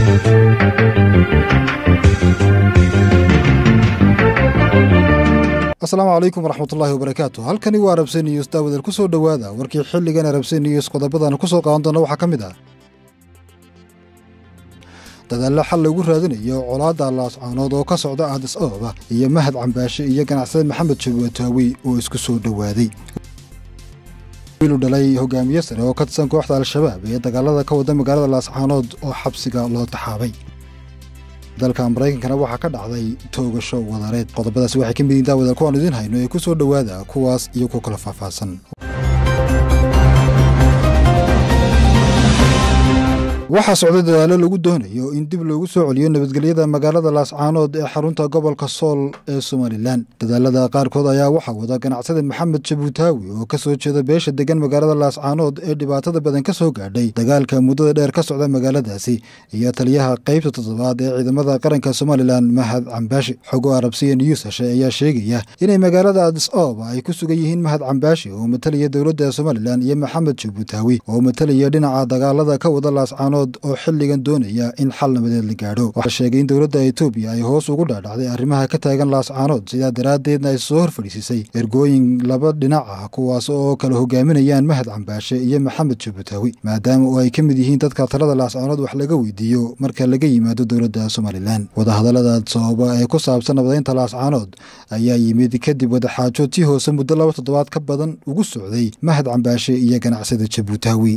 asalaamu calaykum waraxmatullaahi wabarakaatu halkani waa arabse news daawadal ku soo dhowaada warkii xilligan arabse news qodobadan ku soo qaadan doona waxaa ka mid ah dadaallo xal lagu raadinayo colaadda laascaanood oo ka socda aadis ababa iyo mahad cambaashe iyo ganacsade maxamed jabuataawi oo isku soo dhowaaday wiilu dhalay hogaamiye sare oo ka tirsan kooxda al-shabaab ee dagaalada ka wada magaalada laascaanood oo xabsiga loo taxaabay dalka maraykankana waxaa ka dhacday toogasho wadareed qodobadaasi waxay ka midiin daawada kuwaan idiin hayno ee ku soo dhowaada kuwaas iyo ku kala faahfaahsan waxaa socday dadaallo lagu doonayo in dib loogu soo celiyo nabadgelyada magaalada laascaanood ee xarunta gobolka sool ee somalilan dadaalada qaarkood ayaa waxaa wada ganacsade maxamed jabuutaawi oo ka soo jeeda beesha degan magaalada laascaanood ee dhibaatada badan ka soo gaadhay dagaalka muddada dheer ka socda magaaladaasi iyo taliyaha qaybta toddobaad ee ciidamada qaranka somalilan mahad cambaashi xogo arabsiya news heshe ayaa sheegaya inay magaalada adis ababa ay ku sugan yihiin mahad cambaashi oo matalaya dowladda somalilan iyo maxamed jabuutaawi oo matalaya dhinaca dagaalada ka wada laascaanood oo xilligan doonaya in xal nabadeed la gaadho waxaa sheegay in dowladda etoobiya ay hoos ugu dhaadhacday arrimaha ka taagan laascaanood sidaa daraaddeedna ay soo hor fadhiisisay ergooyin laba dhinac ah kuwaas oo kala hogaaminayaan mahad cambaashe iyo maxamed jabuutaawi maadaama oo ay ka mid yihiin dadka talada laascaanood wax laga weydiiyo marka laga yimaado dowladda somalilan wadahadallada sababa ee ku saabsan nabadeynta laascaanood ayaa yimid kadib wadaxaajo tii hoose muddo laba toddobaad ka badan ugu socday mahad cambaashe iyo ganacsada jabuutaawi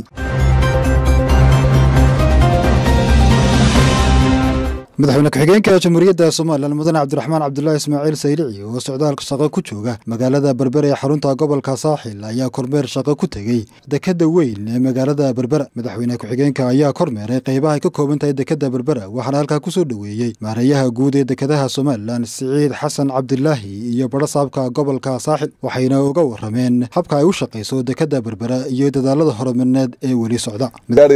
madaxweyne ku-xigeenka jamhuuriyadda somalilan mudane cabdiraxmaan cabdulaahi ismaaciil saylici oo socdaalka shaqo ku jooga magaalada berbera ee xarunta gobolka saaxil ayaa kormeer shaqo ku tegey dekadda weyn ee magaalada berbera madaxweyne ku-xigeenka ayaa kormeeray qaybaha ay ka kooban tahay dekadda berbera waxaana halkaa ku soo dhoweeyey maareeyaha guud ee dekadaha somalilan siciid xasan cabdilaahi iyo badhasaabka gobolka saaxil waxayna uga warameen habka ay u shaqayso dekadda berbera iyo dadaalada horumarineed ee weli socda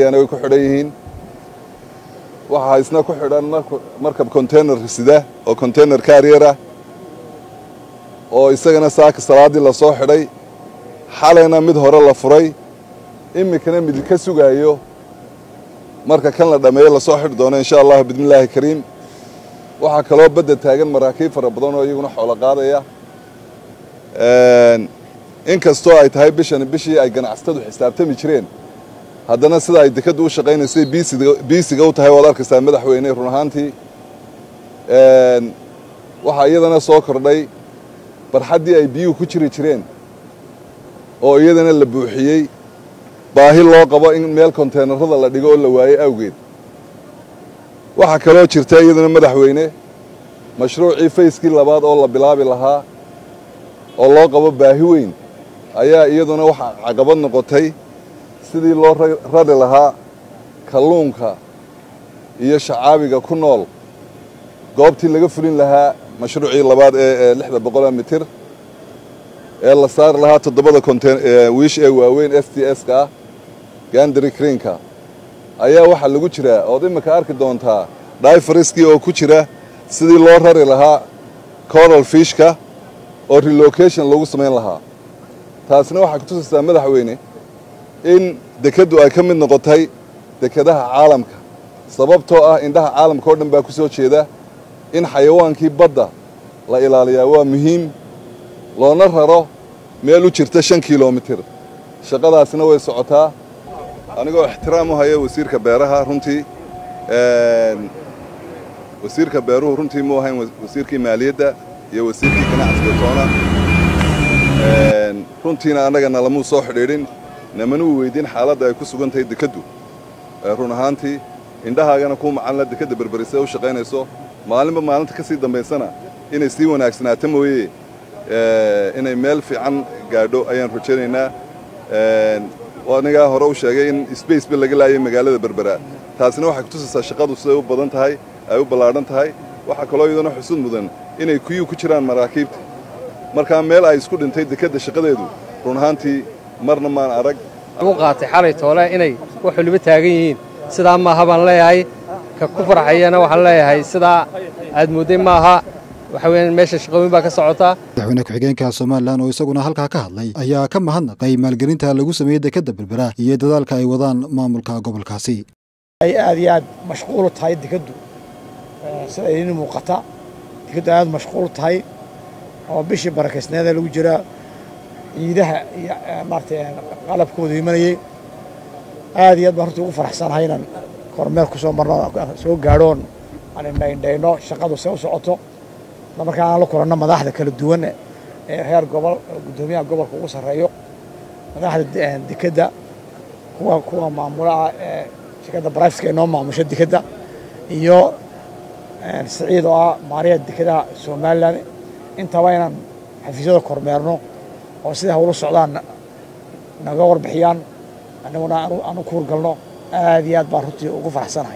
waxaa isna ku xidhan markab containar sida oo containar kaariyar ah oo isagana saaka salaaddii la soo xidhay xalayna mid hore la furay iminkana mid ka sugaayo marka kan la dhammeeyo lasoo xidhi doono insha allahu bismillaahi kariim waxaa kaloo badda taagan maraakiib fara badan oo iyaguna xoolo qaadaya inkastoo ay tahay bishan bishii ay ganacsatadu xisaabtami jireen haddana sida ay dekaddu u shaqaynaysay biisiga u tahay waad arkaysaa madaxweyne run ahaantii waxaa iyadana soo kordhay barxaddii ay biyuhu ku jiri jireen oo iyadana la buuxiyey baahi loo qabo in meel konteenarada la dhigo oo la waayo awgeed waxaa kaloo jirta iyadana madaxweyne mashruucii fayskii labaad oo la bilaabi lahaa oo loo qabo baahi weyn ayaa iyaduna waxaa caqabad noqotay sidii loo rari lahaa kalluunka iyo shacaabiga ku nool goobtii laga fulin lahaa mashruucii labaad ee lixda boqoloo mitir ee la saari lahaa toddobada wiish ee waaweyn s t s ka ah gandari kriinka ayaa waxaa lagu jiraa ood iminka arki doontaa dayfariskii oo ku jira sidii loo rari lahaa coral fishka oo relocation lagu samayn lahaa taasina waxaa kutusaysaa madaxweyne in dekaddu ay ka mid noqotay dekadaha caalamka sababtoo ah indhaha caalamka oo dhan baa ku soo jeeda in xayawaankii badda la ilaaliyaa waa muhiim loona raro meel u jirta shan kilomitir shaqadaasina way socotaa anigoo ixtiraam u haya wasiirka beeraha runtii wasiirka beeruhu runtii mu ahayn wasiirkii maaliyadda iyo wasiirkii ganacsiga toona runtiina annagana lamuu soo xidhiidhin namana u weydiin xaaladda ay ku sugan tahay dekaddu run ahaantii indhahaagana kuu macanla dekadda berberise u shaqaynayso maalinba maalinta ka sii dambaysana inay sii wanaagsanaato mooye inay meel fiican gaadho ayaan rajaynaynaa anigaa hore u sheegay in sbaceba laga laayay magaalada berbera taasina waxay kutusaysaa shaqadu siday u badan tahay ay u ballaadhan tahay waxaa kaloo iyadana xusud mudan inay kuyuu ku jiraan maraakiibta markaa meel ay isku dhintay dekadda shaqadeedu run ahaantii marna maan arag u qaatay xalay toole inay wax waliba taagan yihiin sidaa maaha baan leeyahay ka ku farxayana waxaan leeyahay sidaa aad moodday maaha waxa weeyaan meesha shaqooyin baa ka socotaa madaxweyne ku-xigeenka somalilan oo isaguna halkaa ka hadlay ayaa ka mahadnaqay maalgelinta lagu sameeyey dekadda berbera iyo dadaalka ay wadaan maamulka gobolkaasi ay aad iyo aad mashquulu tahay dekaddu sida idin muuqata dekaddu aad mashquul tahay oo bishii barakaysneeda lagu jiraa ciidaha iyo maaratay qalabkooda imanayey aad iyo aad baan horta ugu faraxsanahay inaan kormeel ku soo marno soo gaadhoon aan indhaindhayno shaqadu se u socoto isla markaa aan la kulanno madaxda kala duwan ee heer gobol guddoomiyaha gobolka ugu sarreeyo madaxda dekedda kuwa kuwa maamulaha ee shirkadda barifska inoo maamusho dekedda iyo siciid oo ah maariya dekedaha somalilan intaba inaan xafiisyada kormeerno oo siday hawlu socdaan naga warbixiyaan annaguna aanu ku hurgalno aad iyo aad baan runtii ugu faraxsanahay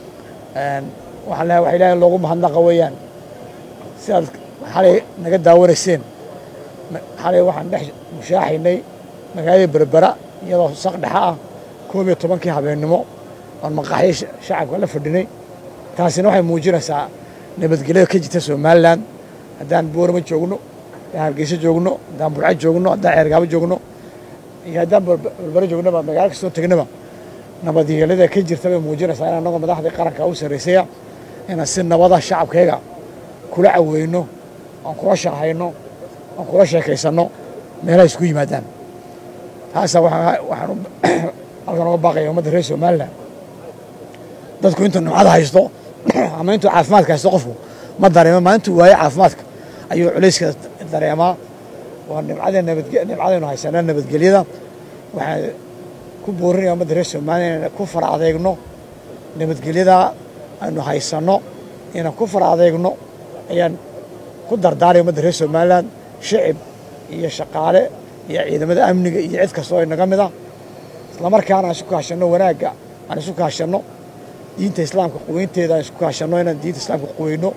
waxaan lehay waxa ilaahay loogu mahadnaqa weeyaan sidaad xalay naga daawanayseen xalay waxaan dhex mushaaxaynay magaalada berbera iyadoo saq dhexa ah koob iyo tobankii habeennimo oon maqaxyo shacabka la fadhinay taasina waxay muujinaysaa nabadgelyada ka jirta somalilan haddaan boorama joogno haddaan hargeysa joogno haddaan burco joogno haddaan ceergaabo joogno iyo haddaan berbero joognaba magaalo kastoo tegnaba nabadgelyada ka jirta bay muujinaysaa in annagoo madaxdii qaranka u sarraysaya inaan si nabada shacabkayga kula caweyno aan kula shaqhayno aan kula sheekaysanno meelaha isku yimaadaan taasaa waxaan halkan uga baaqaya ummadda reer somalilan dadku intuu nimcada haysto ama intuu caafimaadka haysto qofku ma dareemo maalintuu waayo caafimaadka ayuu culayska dareemaa waa nimcada nimcadaynu haysanaa nabadgelyada waxaan ku boorinaya ummadda reer somalilan inaan ku fara adeegno nabadgelyada aynu haysanno inaan ku fara adeegno ayaan ku dardaaraya ummadda reer somalilan shicib iyo shaqaale iyo ciidamada amniga iyo cid kastoo inaga mid ah islamarkaana aan isu kaashanno wanaagga aan isu kaashanno diinta islaamka quweynteeda aan isku kaashanno inaan diinta islaamka quweyno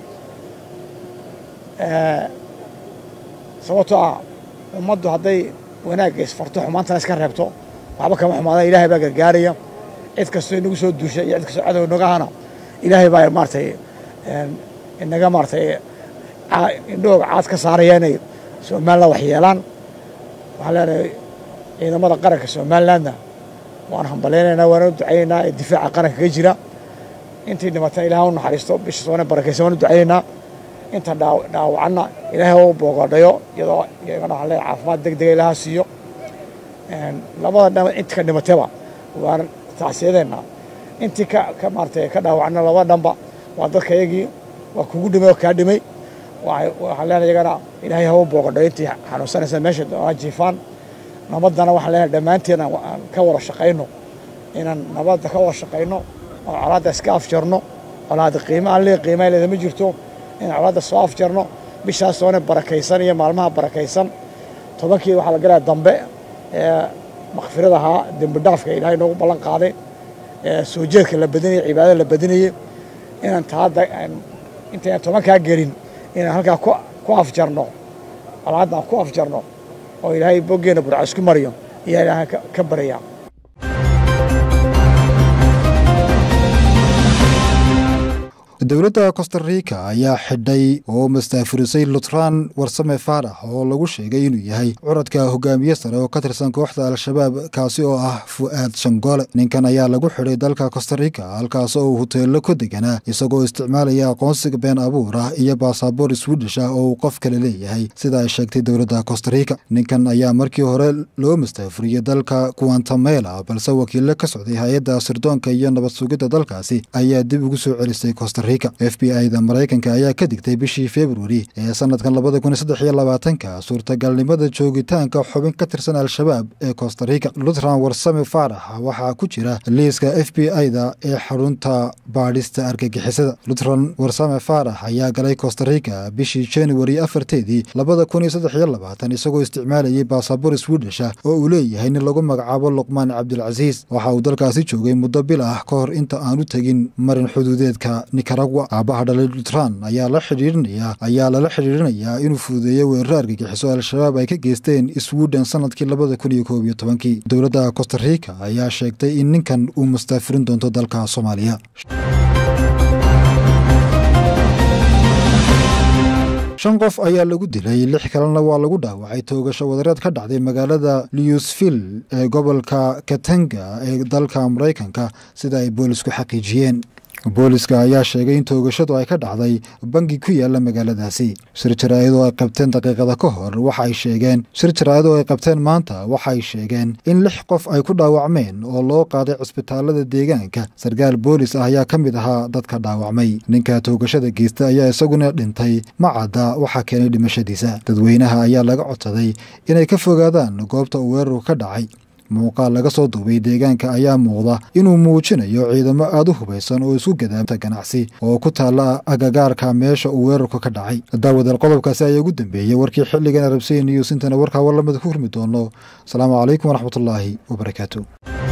sababtoo ah ummaddu hadday wanaagga isfarto xumaantana iska reebto waxba kama xumaada ilaahay baa gargaaraya cid kastoo inagu soo duusha iyo cid kastoo cadow inaga hana ilaahay baa maaratay inaga maaratay indhahooga caad ka saaraya inay somalilan wax yeelaan waxaan leenahay ciidamada qaranka somalilandna waan hambalaynaynaa waana u ducaynaynaa ee difaaca qaranka ka jira intii dhimatana ilahay u naxariisto bisha soone barakaysan waan u ducaynaynaa inta dhaawacanna ilaahay u boogadhayo iyadoo iyagana waxaan leeyahay caafimaad deg dega ilaha siiyo labada dhama intii ka dhimataba waan tacsiyadeenna intii ka ka maaratay ka dhaawacanna labada dhanba waa dadka iyagii waa kugu dhimay oo kaa dhimay waxaan leenahay iyagana ilaahay ha u boogadhayo intii xanuunsanaysa meesha doonaa jiifaan nabaddana waxaan leenahay dhammaanteen aan ka wada shaqayno inaan nabadda ka wada shaqayno oo colaadda iska afjarno colaadda qiimo aan lee qiimaa leeda ma jirto inaan colaadda soo afjarno bishaas soone barakaysan iyo maalmaha barakaysan tobankii waxaa la galaya dambe ee makfirada ahaa dembi dhaafka ilaahay noogu ballan qaaday ee soo jeedka la badinayay cibaadada la badinayay inaan taadda intaynan tobankaa gelin inaan halkaa ku afjarno colaadda aan ku afjarno oo ilaahay boggeenna burca isku mariyo ayaa ilaahay ka baraya dowladda costarica ayaa xidhay oo mastaafurisay lutran warsame faarax oo lagu sheegay inuu yahay curadka hogaamiye sare oo ka tirsan kooxda al-shabaab kaasi oo ah fu'aad shangoole ninkan ayaa lagu xidhay dalka costarica halkaas oo uu huteello ku deganaa isagoo isticmaalaya aqoonsiga been abuur ah iyo baasaboor swidish ah oo uu qof kale leeyahay sida ay sheegtay dowladda costarica ninkan ayaa markii hore loo mastaafuriyey dalka guantamela balse wakiilo ka socday hay-adda sirdoonka iyo nabad sugidda dalkaasi ayaa dib ugu soo celisay costarica f b i da maraykanka ayaa ka digtay bishii februari ee sanadkan labada kun saddex iyo labaatanka suurtagalnimada joogitaanka xubin ka tirsan al-shabaab ee costarica lutran warsame faarax waxaa ku jira liiska f b i da ee xarunta baadhista argagixisada lutran warsame faarax ayaa galay costarica bishii januari afarteedii labada kun iyo saddex iyo labaatan isagoo isticmaalayay baasabor swidisha oo uu leeyahay nin lagu magacaabo luqmaan cabdilcasiis waxa uu dalkaasi joogay muddo bil ah ka hor inta aanu tegin marin xuduudeedka nicaragua aabaha dhalay lutran ayaa la xidhiirinaya ayaa lala xidhiirinayaa inuu fududeeyo weeraro argagixiso al-shabaab ay ka geysteen sweden sanadkii labada kun iyo koob iyo tobankii dowladda costarica ayaa sheegtay in ninkan uu mastaafurin doonto dalka soomaaliya shan qof ayaa lagu dilay lix kalena waa lagu dhaawacay toogasho wadareed ka dhacday magaalada lewsville ee gobolka katanga ee dalka maraykanka sida ay boolisku xaqiijiyeen booliska ayaa sheegay in toogashadu ay ka dhacday bangi ku yaala magaaladaasi shir jaraa'id oo ay qabteen daqiiqada ka hor waxa ay sheegeen shir jaraa'id oo ay qabteen maanta waxa ay sheegeen in lix qof ay ku dhaawacmeen oo loo qaaday cisbitaalada deegaanka sarkaal boolis ah ayaa ka mid ahaa dadka dhaawacmay ninka toogashada geysta ayaa isaguna dhintay ma cadda waxaa keenay dhimashadiisa dadweynaha ayaa laga codsaday inay ka fogaadaan goobta uu weerarku ka dhacay muuqaal laga soo duubay deegaanka ayaa muuqda inuu muujinayo ciidamo aada u hubaysan oo isku gadaamta ganacsi oo ku taalla agagaarka meesha uu weerarku ka dhacay daawadal qodobkaasi ayaa ugu dambeeyey warkii xilligan arabsay news intana warkaa war lamida ku hurmi doono asalaamu calaykum waraxmatullaahi wabarakaatu